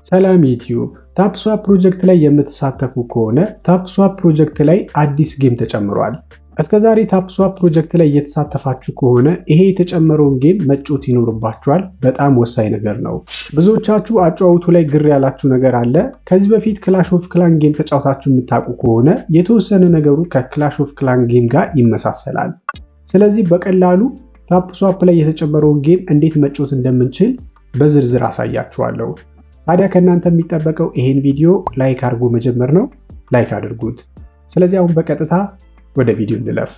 ሰላም ዩቲዩብ ታፕስዋፕ ፕሮጀክት ላይ የምትሳተፉ ከሆነ ታፕስዋፕ ፕሮጀክት ላይ አዲስ ጌም ተጨምሯል። እስከዛሬ ታፕስዋፕ ፕሮጀክት ላይ እየተሳተፋችሁ ከሆነ ይሄ የተጨመረውን ጌም መጮት ይኖርባችኋል። በጣም ወሳኝ ነገር ነው። ብዙዎቻችሁ አጨዋወቱ ላይ ግር ያላችሁ ነገር አለ። ከዚህ በፊት ክላሽ ኦፍ ክላን ጌም ተጫውታችሁ የምታውቁ ከሆነ የተወሰነ ነገሩ ከክላሽ ኦፍ ክላን ጌም ጋር ይመሳሰላል። ስለዚህ በቀላሉ ታፕስዋፕ ላይ የተጨመረውን ጌም እንዴት መጮት እንደምንችል በዝርዝር አሳያችኋለሁ። ታዲያ ከእናንተ የሚጠበቀው ይሄን ቪዲዮ ላይክ አድርጎ መጀመር ነው። ላይክ አድርጉት። ስለዚህ አሁን በቀጥታ ወደ ቪዲዮ እንለፍ።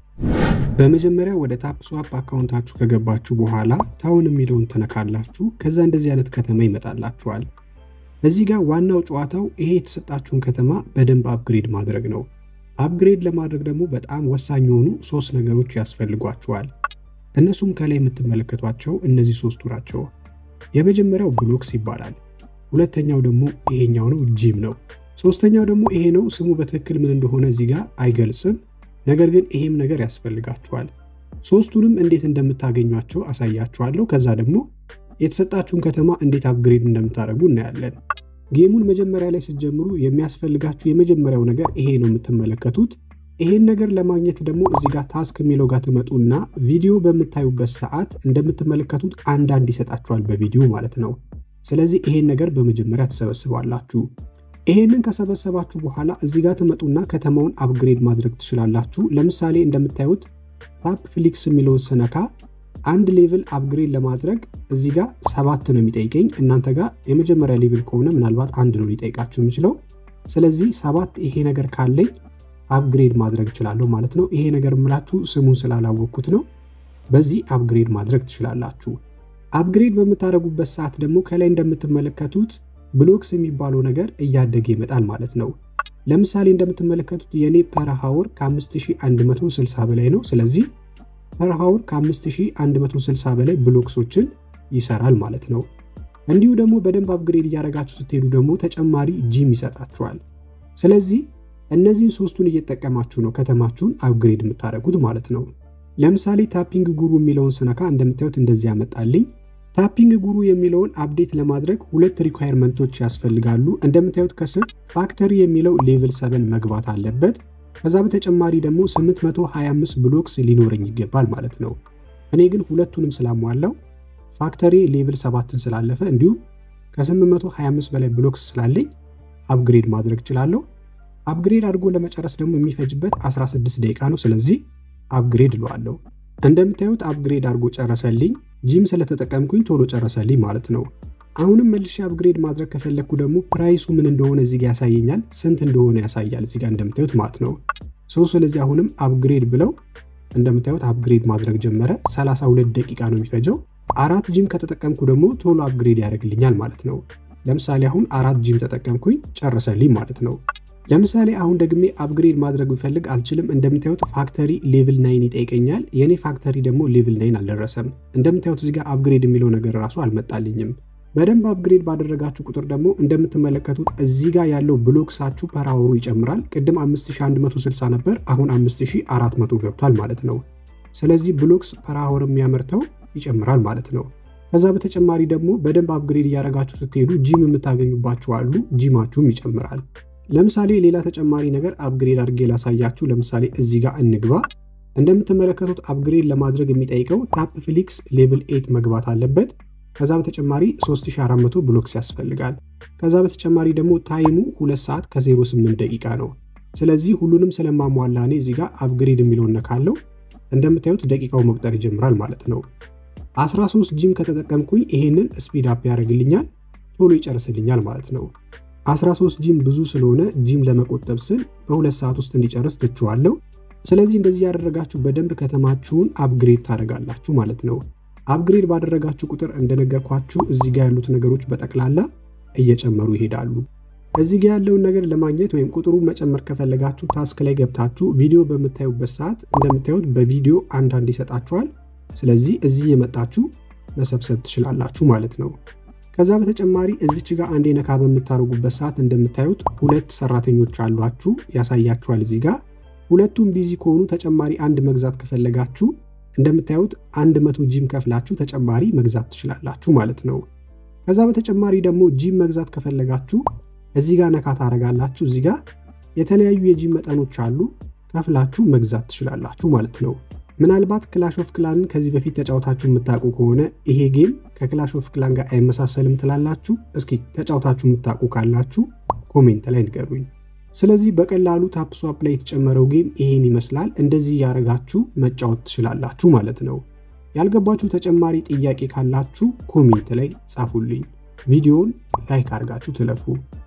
በመጀመሪያ ወደ ታፕስዋፕ አካውንታችሁ ከገባችሁ በኋላ ታውን የሚለውን ትነካላችሁ። ከዛ እንደዚህ አይነት ከተማ ይመጣላችኋል። እዚህ ጋር ዋናው ጨዋታው ይሄ የተሰጣችሁን ከተማ በደንብ አፕግሬድ ማድረግ ነው። አፕግሬድ ለማድረግ ደግሞ በጣም ወሳኝ የሆኑ ሶስት ነገሮች ያስፈልጓችኋል። እነሱም ከላይ የምትመለከቷቸው እነዚህ ሶስቱ ናቸው። የመጀመሪያው ብሎክስ ይባላል። ሁለተኛው ደግሞ ይሄኛው ነው፣ ጂም ነው። ሶስተኛው ደግሞ ይሄ ነው። ስሙ በትክክል ምን እንደሆነ እዚህ ጋር አይገልጽም። ነገር ግን ይሄም ነገር ያስፈልጋችኋል። ሶስቱንም እንዴት እንደምታገኟቸው አሳያችኋለሁ። ከዛ ደግሞ የተሰጣችሁን ከተማ እንዴት አፕግሬድ እንደምታደርጉ እናያለን። ጌሙን መጀመሪያ ላይ ስትጀምሩ የሚያስፈልጋችሁ የመጀመሪያው ነገር ይሄ ነው የምትመለከቱት። ይሄን ነገር ለማግኘት ደግሞ እዚህ ጋር ታስክ የሚለው ጋር ትመጡና ቪዲዮ በምታዩበት ሰዓት እንደምትመለከቱት አንዳንድ ይሰጣችኋል በቪዲዮ ማለት ነው። ስለዚህ ይሄን ነገር በመጀመሪያ ትሰበስባላችሁ። ይሄንን ከሰበሰባችሁ በኋላ እዚህ ጋር ትመጡና ከተማውን አፕግሬድ ማድረግ ትችላላችሁ። ለምሳሌ እንደምታዩት ታፕ ፍሊክስ የሚለውን ስነካ አንድ ሌቭል አፕግሬድ ለማድረግ እዚህ ጋር ሰባት ነው የሚጠይቀኝ። እናንተ ጋር የመጀመሪያ ሌቭል ከሆነ ምናልባት አንድ ነው ሊጠይቃችሁ የሚችለው። ስለዚህ ሰባት ይሄ ነገር ካለኝ አፕግሬድ ማድረግ እችላለሁ ማለት ነው። ይሄ ነገር የምላችሁ ስሙን ስላላወቅኩት ነው። በዚህ አፕግሬድ ማድረግ ትችላላችሁ። አፕግሬድ በምታደርጉበት ሰዓት ደግሞ ከላይ እንደምትመለከቱት ብሎክስ የሚባለው ነገር እያደገ ይመጣል ማለት ነው። ለምሳሌ እንደምትመለከቱት የኔ ፐርሃወር ከ5160 በላይ ነው። ስለዚህ ፐርሃወር ከ5160 በላይ ብሎክሶችን ይሰራል ማለት ነው። እንዲሁ ደግሞ በደንብ አፕግሬድ እያደረጋችሁ ስትሄዱ ደግሞ ተጨማሪ ጂም ይሰጣችኋል። ስለዚህ እነዚህን ሶስቱን እየተጠቀማችሁ ነው ከተማችሁን አፕግሬድ የምታደርጉት ማለት ነው። ለምሳሌ ታፒንግ ጉሩ የሚለውን ስነካ እንደምታዩት እንደዚህ ያመጣልኝ። ታፒንግ ጉሩ የሚለውን አፕዴት ለማድረግ ሁለት ሪኳየርመንቶች ያስፈልጋሉ። እንደምታዩት ከስር ፋክተሪ የሚለው ሌቭል 7 መግባት አለበት። ከዛ በተጨማሪ ደግሞ 825 ብሎክስ ሊኖረኝ ይገባል ማለት ነው። እኔ ግን ሁለቱንም ስላሟላው ፋክተሪ ሌቭል 7ን ስላለፈ እንዲሁም ከ825 በላይ ብሎክስ ስላለኝ አፕግሬድ ማድረግ እችላለሁ። አፕግሬድ አድርጎ ለመጨረስ ደግሞ የሚፈጅበት 16 ደቂቃ ነው። ስለዚህ አፕግሬድ እለዋለሁ። እንደምታዩት አፕግሬድ አድርጎ ጨረሰልኝ። ጂም ስለተጠቀምኩኝ ቶሎ ጨረሰልኝ ማለት ነው። አሁንም መልሼ አፕግሬድ ማድረግ ከፈለግኩ ደግሞ ፕራይሱ ምን እንደሆነ እዚጋ ያሳየኛል፣ ስንት እንደሆነ ያሳያል እዚጋ እንደምታዩት ማለት ነው። ሰው ስለዚህ አሁንም አፕግሬድ ብለው እንደምታዩት አፕግሬድ ማድረግ ጀመረ። 32 ደቂቃ ነው የሚፈጀው። አራት ጂም ከተጠቀምኩ ደግሞ ቶሎ አፕግሬድ ያደርግልኛል ማለት ነው። ለምሳሌ አሁን አራት ጂም ተጠቀምኩኝ ጨረሰልኝ ማለት ነው። ለምሳሌ አሁን ደግሜ አፕግሬድ ማድረግ ብፈልግ አልችልም። እንደምታዩት ፋክተሪ ሌቭል ናይን ይጠይቀኛል። የእኔ ፋክተሪ ደግሞ ሌቭል ናይን አልደረሰም። እንደምታዩት እዚጋ አፕግሬድ የሚለው ነገር ራሱ አልመጣልኝም። በደንብ አፕግሬድ ባደረጋችሁ ቁጥር ደግሞ እንደምትመለከቱት እዚህ ጋር ያለው ብሎክሳችሁ ፐራወሩ ይጨምራል። ቅድም 5160 ነበር፣ አሁን 5400 ገብቷል ማለት ነው። ስለዚህ ብሎክስ ፐራወር የሚያመርተው ይጨምራል ማለት ነው። ከዛ በተጨማሪ ደግሞ በደንብ አፕግሬድ እያደረጋችሁ ስትሄዱ ጂም የምታገኙባችሁ አሉ፣ ጂማችሁም ይጨምራል። ለምሳሌ ሌላ ተጨማሪ ነገር አፕግሬድ አድርጌ ላሳያችሁ። ለምሳሌ እዚህ ጋር እንግባ። እንደምትመለከቱት አፕግሬድ ለማድረግ የሚጠይቀው ታፕ ፍሊክስ ሌቭል 8 መግባት አለበት። ከዛ በተጨማሪ 3400 ብሎክስ ያስፈልጋል። ከዛ በተጨማሪ ደግሞ ታይሙ 2 ሰዓት ከ08 ደቂቃ ነው። ስለዚህ ሁሉንም ስለማሟላ እኔ እዚህ ጋር አፕግሬድ የሚለውን ነካለው። እንደምታዩት ደቂቃው መቁጠር ይጀምራል ማለት ነው። 13 ጂም ከተጠቀምኩኝ ይሄንን ስፒድ አፕ ያደርግልኛል፣ ቶሎ ይጨርስልኛል ማለት ነው። 13 ጂም ብዙ ስለሆነ ጂም ለመቆጠብ ስል በሁለት ሰዓት ውስጥ እንዲጨርስ ትችዋለሁ። ስለዚህ እንደዚህ ያደረጋችሁ በደንብ ከተማችሁን አፕግሬድ ታደርጋላችሁ ማለት ነው። አፕግሬድ ባደረጋችሁ ቁጥር እንደነገርኳችሁ እዚህ ጋር ያሉት ነገሮች በጠቅላላ እየጨመሩ ይሄዳሉ። እዚህ ጋር ያለውን ነገር ለማግኘት ወይም ቁጥሩ መጨመር ከፈለጋችሁ ታስክ ላይ ገብታችሁ ቪዲዮ በምታዩበት ሰዓት እንደምታዩት በቪዲዮ አንዳንድ ይሰጣችኋል። ስለዚህ እዚህ የመጣችሁ መሰብሰብ ትችላላችሁ ማለት ነው። ከዛ በተጨማሪ እዚች ጋር አንዴ ነካ በምታደርጉበት ሰዓት እንደምታዩት ሁለት ሰራተኞች አሏችሁ ያሳያችኋል። እዚህ ጋር ሁለቱም ቢዚ ከሆኑ ተጨማሪ አንድ መግዛት ከፈለጋችሁ እንደምታዩት አንድ መቶ ጂም ከፍላችሁ ተጨማሪ መግዛት ትችላላችሁ ማለት ነው። ከዛ በተጨማሪ ደግሞ ጂም መግዛት ከፈለጋችሁ እዚህ ጋር ነካ ታደርጋላችሁ። እዚህ ጋር የተለያዩ የጂም መጠኖች አሉ። ከፍላችሁ መግዛት ትችላላችሁ ማለት ነው። ምናልባት ክላሽ ኦፍ ክላንን ከዚህ በፊት ተጫውታችሁ የምታውቁ ከሆነ ይሄ ጌም ከክላሽ ኦፍ ክላን ጋር አይመሳሰልም ትላላችሁ። እስኪ ተጫውታችሁ የምታውቁ ካላችሁ ኮሜንት ላይ ንገሩኝ። ስለዚህ በቀላሉ ታፕ ስዋፕ ላይ የተጨመረው ጌም ይሄን ይመስላል። እንደዚህ እያደረጋችሁ መጫወት ትችላላችሁ ማለት ነው። ያልገባችሁ ተጨማሪ ጥያቄ ካላችሁ ኮሜንት ላይ ጻፉልኝ። ቪዲዮውን ላይክ አድርጋችሁ ትለፉ።